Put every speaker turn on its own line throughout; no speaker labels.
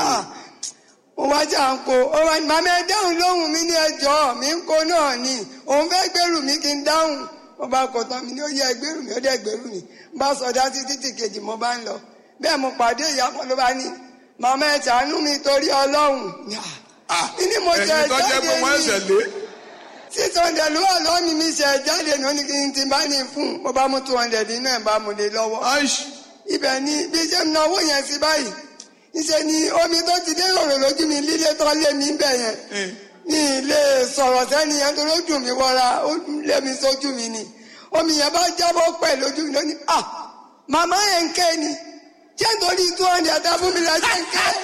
Ah, mo wá jà ń kó ó wá ní màmá ẹ dáhùn lóhùn mi ní ẹjọ́ mi ń kó náà ni òun fẹ́ gbèrú mi kí n dáhùn mo bá kọ tán mi ní ó yẹ gbèrú mi ó dẹ̀ gbèrú mi bá sọdá títí tí kejì mo bá ń lọ bẹ́ẹ̀ mo pàdé ìyá kan ló bá ní màmá ẹ ṣàánú mi torí ọlọ́run
Ah,
Kí ni mo jẹ
ẹ̀yin tó jẹ́
jáde
pé wọ́n
ní?
ẹsẹ̀ lé
six hundred ló wà lọ́wọ́ mi mi ṣe jáde ní oní kí n ti bá ní fún un mo bá mú two hundred nínú ẹ̀ bá mu lé lọ́wọ́
aish
ibẹ̀ ni bí ṣe ń náwó yẹn sí báyìí níṣẹ́ ni omi tó ti dé ròrò lójú mi líle tó lé mi bẹ̀ yẹn
Eh,
ní ilé sọ̀rọ̀ sẹ́ni yẹn tó lójú mi wọra ó lé mi sójú mi ni omi yẹn bá jábọ́ pẹ̀ lójú mi lónìí ah màmá yẹn ń ké ni ṣé nítorí two hundred tá fún mi la ṣe ń ké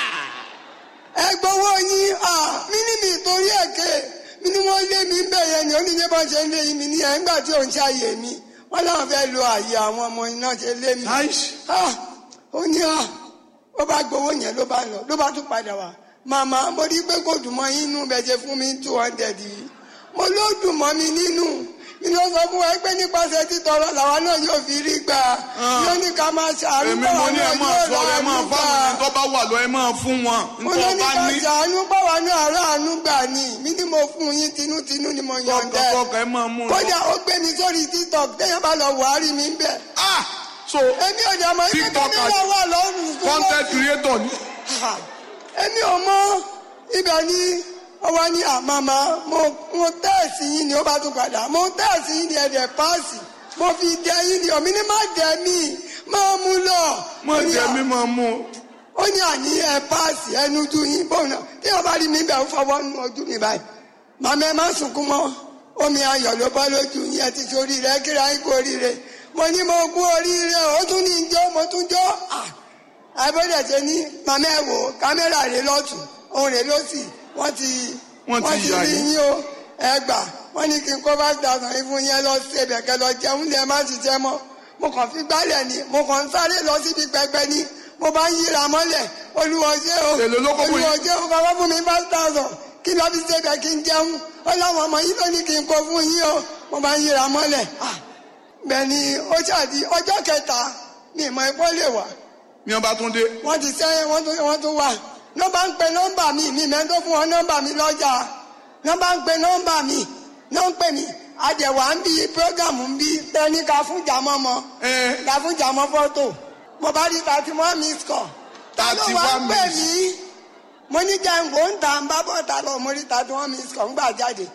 ẹ gbowó yín ah mí ní mi torí ẹ̀ ké mi ni wọ́n lé mi bẹ̀ yẹn ni oníṣẹ́ bá ṣe ń lé mi ní ẹ̀ ńgbà tí òun ṣàyè mi wọ́n láwọn fẹ́ lo àyè àwọn ọmọ iná ṣe lé mi
aish
ah ó ní ah ó bá gbowó yẹn ló bá lọ ló bá tún padà wá màmá mo rí pé kò dùn mọ́ yín nínú bẹ́ẹ̀ ṣe fún mi two hundred yìí mo ló dùn mọ́ mi nínú mi ló sọ fún wa pé nípasẹ̀ títọrọ làwa náà yóò fi rí gbà yóò ní ká máa ṣàánú
èmi
báwa
mo ní ẹ
náà
máa
yóò
sọ ẹ máa
ráàánú gbà
fáwọn ẹni tó bá wà lọ ẹ máa fún wọn
mo
nítorí
ló ní
ọba
ká
ní
ṣàánú báwa náà ráàánú gbà ní mi ni mo fún yín tinútinú ni mo yọ̀ǹda ẹ̀
kọkọ ẹ máa mú un lọ.
kódà ó gbé mi sórí tiktok téèyàn bá lọ wàá rí mi ń bẹ̀
ah so
èmi ò dẹ̀ mọ̀ ibi tó
TikTok
mi
àti-
lọ wà lọ́rùn
content creator ni
Ha! èmi ò mọ ibẹ̀ ni ọwọ́ ní àmàmà mo mo tẹ́ẹ̀sì yín ni ó bá tún padà mo tẹ́ẹ̀sì yín ni ẹ̀dẹ̀ páàsì mo fi dẹ yín ni omi ní má dẹ mí máa mú lọ.
mo
Ó ní
jẹ
à-
mi máa mú un.
ó ní àní ẹ páàsì ẹnu ju yín bóun náà tí wọn bá rí mi bẹ̀ ń fọwọ́ nu ojú mi báyìí màmá ẹ má sunkún mọ́ omi ayọ̀ ló bọ́ lójú yín ẹ ti sórí rẹ kíra yín kú oríire mo ní mo kú oríire ó tún ní jó mo tún jó ah àbẹ̀dẹ̀ ṣe ní màmá ẹ wò kámẹ́rà rẹ lọ́tún òun rẹ lọ́sì wọ́n ti
Wọ́n ti yà
rí
yín.
yín o ẹ gbà wọ́n ní kí n kó five thousand yín fún yín ẹ lọ sí ẹbẹ̀ kẹ lọ jẹun lẹ má ṣiṣẹ́ mọ́ mo kàn fi gbálẹ̀ ni mo kàn ń sáré lọ síbi pẹpẹ ni mo bá ń yíra mọ́lẹ̀ olùwọ́jẹ́ o
Èló ló kó fún yín?
olùwọ́jẹ́ o kọ́kọ́ fún mi five thousand kí lọ́ fi ṣe bẹ̀ kí n jẹun ó láwọn ọmọ yìí ló ní kí n kó fún yín o mo bá ń yíra mọ́lẹ̀ ah bẹ́ẹ̀ ni ó ṣàdí ọjọ́ kẹta mi ìmọ̀ ẹ̀kọ́ lè wà
ní ọba tún dé
wọ́n ti sẹ́yìn wọ́n tún wọ́n tún wà nọ́mbà ń pe nọ́mbà mi mi mẹ́ tó fún wọn nọ́mbà mi lọ́jà nọ́mbà ń pe nọ́mbà mi náà ń pè mí àjẹwà ń bí prógámù ń bí tẹ́ni ká fún jàmọ́ mọ́
ẹ
ká fún jàmọ́ fọ́tò mo bá rí thirty one miss call ta ló wá ń
31
pè
miss.
mí mo ní jẹ́ǹgò ń ta ń bá bọ́ ta lọ mo rí thirty one miss call ń gbà jáde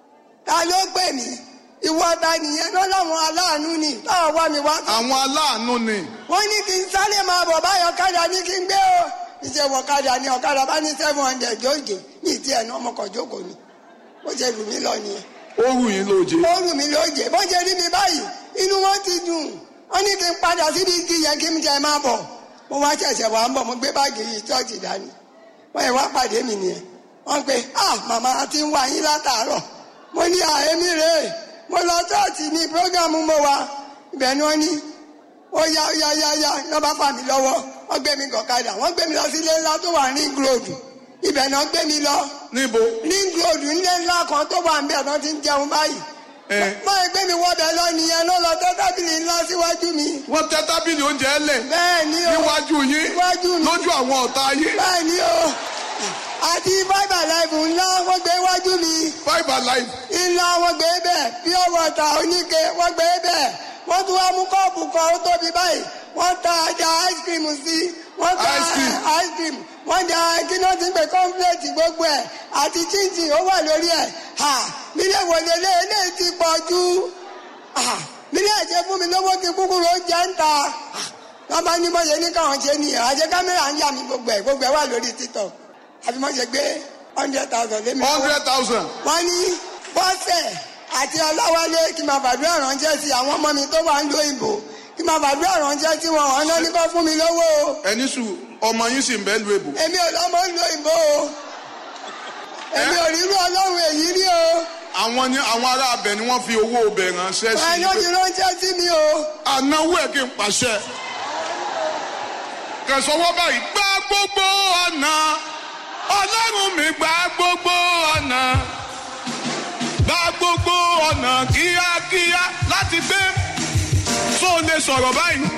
ta ló pè mí ìwọ ta nìyẹn náà láwọn aláàánú ni táwọn wá mi wá
àwọn aláàánú ni
wọ́n ní kí n sáré máa bọ̀ báyọ̀ ọ̀kadà ní kí n gbé o ìṣe wọ ọ̀kadà ní ọ̀kadà bá ní seven hundred jóòjé ní ìtì ẹ̀ náà ọmọkọ̀ jókòó ni ó ṣe lù mí lọ nìyẹn
ó rù yín lóje
ó lù mí lóòjé bó ṣe rí mi báyìí inú wọn ti dùn wọ́n ní kí n padà síbi igi yẹn kí n jẹ máa bọ̀ mo wá ṣẹ̀ṣẹ̀ wá ń bọ̀ mo gbé báàgì yìí ṣọ́ọ̀ṣì dání wọ́n yẹ wá pàdé mi nìyẹn wọ́n pe ah màmá a ti ń wá yín látàárọ̀ mo ní àhémí rèé mo lọ ṣọ́ọ̀ṣì ní prógámù mo wá ibẹ̀ ni wọ́n ní ó yá ó yá yá yá lọ́ bá fà mí lọ́wọ́ wọ́n gbé mi gọ̀kadà wọ́n gbé mi lọ sí ilé ńlá tó wà ní gíròdù ibẹ̀ náà gbé mi lọ
níbo
ní gíròdù nílé ńlá kan tó wà níbẹ̀ tó ti ń jẹun báyìí
ẹ
wọ́n gbé mi wọ́bẹ̀ lọ nìyẹn ló lọ tẹ́ tábìlì ńlá síwájú mi
wọ́n tẹ́ tábìlì oúnjẹ lẹ̀
bẹ́ẹ̀ ni o
níwájú yín
Níwájú mi.
lójú àwọn ọ̀tá yín
bẹ́ẹ̀ ni o àti five alive ńlá wọ́n gbé wájú mi
five alive
ńlá wọ́n gbé bẹ́ẹ̀ pure water oníke wọ́n gbé bẹ́ẹ̀ wọ́n tún wá mú kọ́ọ̀pù kan ó tóbi báyìí wọ́n ta ajá ice cream sí wọ́n ta
Ice cream.
ice cream wọ́n da kí ló ti ń pè complete gbogbo ẹ̀ àti chinchin ó wà lórí ẹ̀ ha nílé wòlé lé eléyìí ti pọ̀ jù ha nílé ẹ̀jẹ̀ fún mi lówó kí kúkúrú ó jẹ́ ń ta Ha, wọ́n bá ní bọ́yẹ ní káwọn ṣe nìyẹn àṣẹ kámẹ́rà ń yà mí gbogbo ẹ̀ gbogbo ẹ̀ wà lórí tiktok àfi mọ́ ṣe gbé hundred thousand lé mi lọ́wọ́
hundred thousand
wọ́n ní bọ́sẹ̀ àti ọláwálé kí n máa fàdúrà ránṣẹ́ sí àwọn ọmọ mi tó wà ń lo ìbò kí n máa fàdúrà ránṣẹ́ sí wọn ọ̀nà ní kó fún mi lówó o
ẹni sùn ọmọ yín sì ń bẹ́ẹ̀ lu èbò
èmi ò lọ́mọ ń lo ìbò o èmi ò rírú ọlọ́run èyí rí o
àwọn ni àwọn ará abẹ ni wọ́n fi owó ọbẹ̀ ránṣẹ́ sí
ẹni ó ti ránṣẹ́ sí mi o
ànáwó ẹ̀ kí n pàṣẹ. kẹsànwọ́ báyìí gba gbogbo ọ̀nà ọlọ́run mi gba gbogbo ọ̀nà gba gbogbo ọ̀nà kíákíá láti gbé tó lè sọ̀rọ̀ báyìí.